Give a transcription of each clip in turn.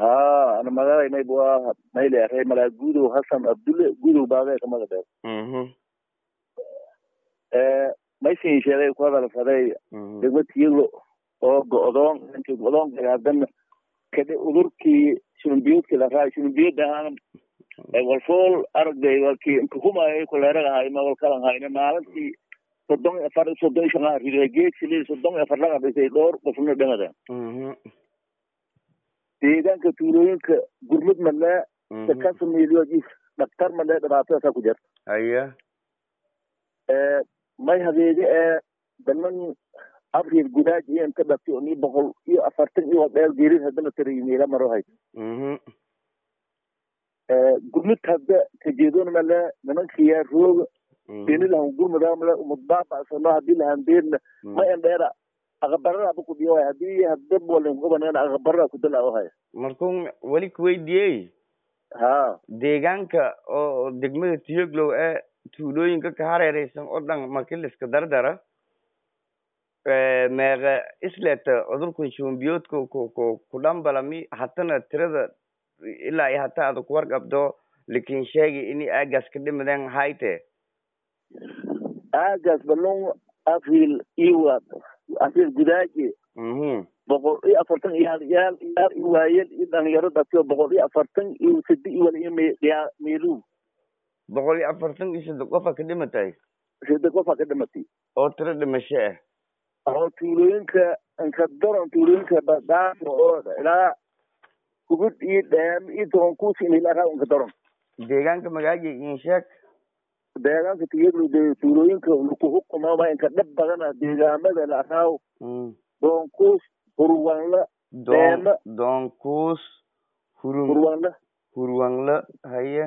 ha ana magaalay mayb waa mayle ree malaa gudow hasan abdulle gudow baadee kamada dheer mhm maysin sheegay ku hadalsaday mhm degmad tiyaglo oo go'doon intii go'doonka haddana kadhe udurkii shunbiyadki laraa shunbiyada aan walfool aragday walkii inkahumaayay kuleeraga hayma walkalan hayne maalintii soddon iyo afar soddon iyo shan ah riday geedsili soddon iyo afar laga dhisay dhowr qofna dhamada mhm deegaanka tuulooyinka gurmud madnaa mhm sakasa milyoodis dhaktar madnaa dhibaatadaasa ku jirta haya may hadeedi ee daman abriil gudaaj iyo inta dhati ni boqol iyo afartan iyo dheel geerid haddana tarayimeela maro hay mhm gurmud hadda kajeedon male nimankiyaa rooga mhm deni lahan gurmudaa male umudbaabasano hadii lahandeedna ma endheera aqabarada ba kudhiyo hay hadii hadda bolin kubaneen aqabarada kudala hay markuu weli kuweydiiyey ha deegaanka oo degmada tiyoglow ee tuulooyinka ka hareereysan oo dhan markii liska dardara meeqa isleta cudurkan shumbiyoodka ku ku ku dhambalami hatana tirada ilaa iyo hata ada kuwarqabdo lakin sheegi ini aagaas ka dhimadeen hayte aagaas balon abriil iwa abriil gudaaji mhm boqol iyo afartan iyo hal yaal yaal iyo waayel iyo dhalinyaro dhatiyo boqol iyo afartan iyo sadi iyo wal iyo me- yaa meelu boqol iyo afartan iyo saddex qofa ka dhimatay sida qofa ka dhimatay oo tiro dhimasho ah oo tuulooyinka inka daron tuulooyinka badaafo oo ilaa kubud iyo dheem iyo toonkuusi ilaa inka daron deegaanka magaaji insheeg deegaanka tiyaglu de tuulooyinka lakuhukumama inka dhab badana deegaamada laaraaw mm doonkuus hurwanla doon Deema. doonkuus hurun hurwanla hurwanla haye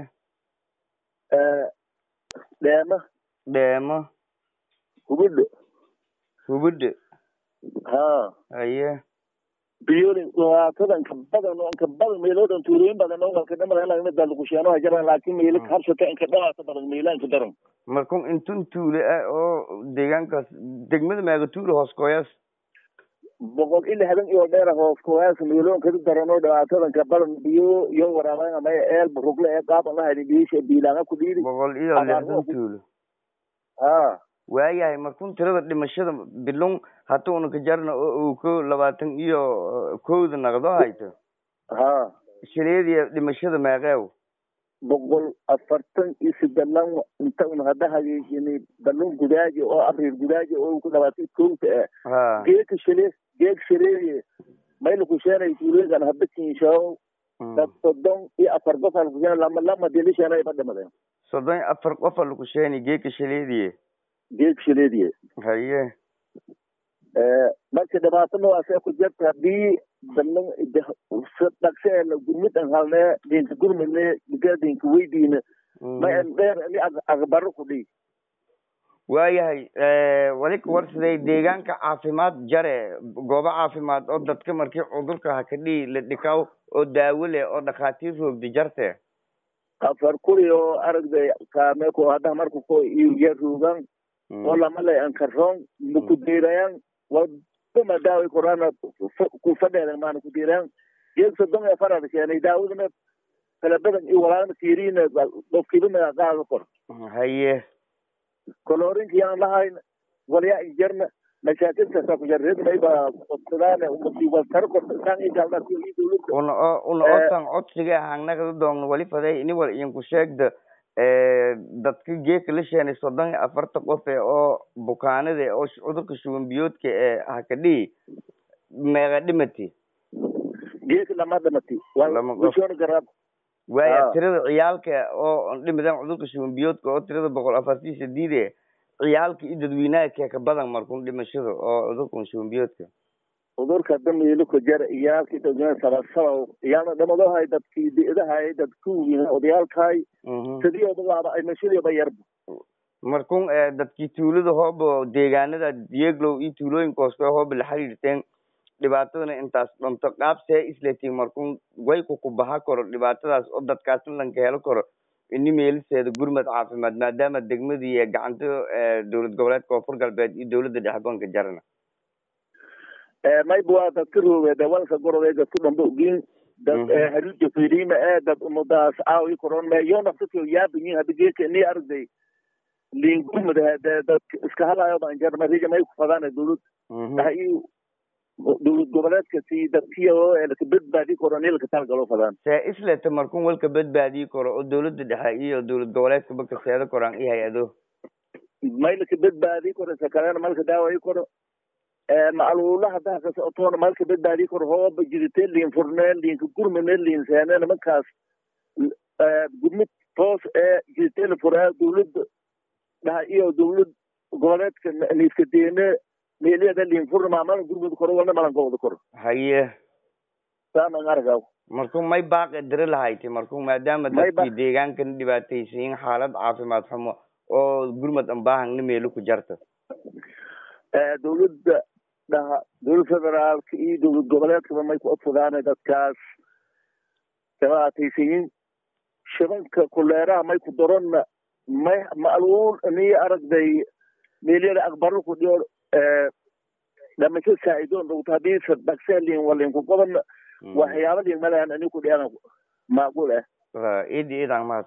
dheema dheemo hubudda hubudde ha haye biyoli dhibaatada inka badan oo inka badan meelo dhan tuulooyin badan oo walka dhamadan lagmida lakusheeno hajaran laakiin meelo habsata inka dhawaata badan meela inka daran markun intun tuule ah oo deegaankaas degmada meega tuule hoos kooyaas boqol iyo lixdan iyo dheer hoos kuwaas meelo inka daran oo dhibaatada inka badan biyo iyo waraabaan ama eel rugle ee qaaban lahayni biyisha biilaanga ku dhiiri boqol iyo Abaar lixdan waa ku- tuulo ha waayahay markun tirada dhimashada bilun hata una ka jarna oo uu ko labaatan iyo eh, kowda naqdo hayto ha shileediya dhimashada meeqeew boqol afartan iyo sideelan inta un hadda hageejini balun gudaaji oo abriil gudaaji oo ku dhawaatay kowta eh ha geedka shile geed shileeye mayla kusheenay tuulooyinkan hadda kiinshaaw Mm. dad soddon iyo afar qof aan kusheenay lama lama dilisheenay ba dhimadeen soddon iyo afar qofa lagu sheeni geedka shileediye geed shileediye haye marka dhibaato noocaasee ku jirta haddii dalan dhaqse ee la gurmid an halnee dinka gurmidne digaa dinka weydiina Mm. ma en dheer ini aqbaro ku dhii waayahay wali ka warsaday deegaanka caafimaad jare goobo caafimaad oo dadka markii cudurka hakadhii la dhikaw oo daawo leh oo dhakhaatiir roogdi jarte afar kuri oo aragday kaame ko hadda marku ko iyo ruugan oo lama lay ankaroon makudiirayan wadama daawi korana ku fadheedan maana kudiirayan geed soddon ee farada keenay daawadana kala badan iyo walaalna fiiriina qofkiibana qaada kor haye koloorinka yaan lahayn walyaa injarna mashaakilkasa ku jarredmayba qodsadaan umasi waltaro kortasaan idaalda dowladda una oo una Eh. otan codsiga hangnagada doogna wali faday ini wal idinku sheegda dadka geedka la sheenay soddon iyo afarta qof ee oo bukaanada oo sh- cudurka shuban biyoodka ee hakadhii meeqa dhimati geedka lama dhamati waa Lama qof. bulshoona garaab waaya Ah. tirada ciyaalka oo dhimidan cudurka shuban biyoodka oo tirada boqol afartii sideed e ciyaalka iyo dadweynaha kee ka badan markun dhimashada oo cudurkan shuban biyoodka cudurka damiilo ku jara iyaalkii dadweyne sabasaba iyaalna dhamadahay dadkii di'dahay dadkii odayaalkahay Mhm. sidioodaba ay mashadiiba yarba markun eh, dadkii tuulada hooba deegaanada dieglow iyo tuulooyinka hoose hooba la xiriirteen dhibaatadana intaas dhanto qaabsee isletiin markun wayku ku baha karo dhibaatadaas oo dadkaasna lanka helo karo ini meeliseeda gurmad caafimaad maadaama degmadii ee gacanta eh, dowlad goboleedka koonfur galbeed iyo dowladda dhexe banka jarana mayba waa dadka rooge dawalka gorobe dadku dhanba ogin dad hariija firima ee dad umadaas aawi koron me yo nafsatio yaabanyin hada geeka ini aragday liingurmad dad iska halayo banjar marija may kufadaan dowlad dhaha dowlad goboleedka si dadkiyo laka badbaadi karo ini laka talgalo fadaan see isleta markun walka badbaadii karo oo dowladda dhexe iyo dowlad goboleedkaba kaseeda koraan iyo hay-ado may laka badbaadi karo sakalena malka daawayi karo macluula hadaa kasocotoona malka badbaadi karo hooba jirite liin furne liinka gurmane liin seene nimankaas gurmid toos ee jirite la furaa dowladda dhaha iyo dowlad goboleedka niiska deene meeliyada liin furna maamala gurmud koro walna malan gobda koro haye saaman argaw markuu may baaqi diri lahayti markuu maadaama dadkii deegaankan dhibaataysiin xaalad caafimaad xumo oo gurmad ambaahangna meelo ku jarta dowladda dhaha dowlad federaalka iyo dowlad goboleedkaba may ku odfadaane dadkaas dhibaataysiin shibanka kuleeraha may ku daronna may ma'luul niyo aragday meelyada aqbaro ku dhiyo dhamasho saa'idoon dhugta haddii dhaqsee liin walin ku qodan waxyaaba liin malahan ani ku dhiyan macquul ah idi idaan mahad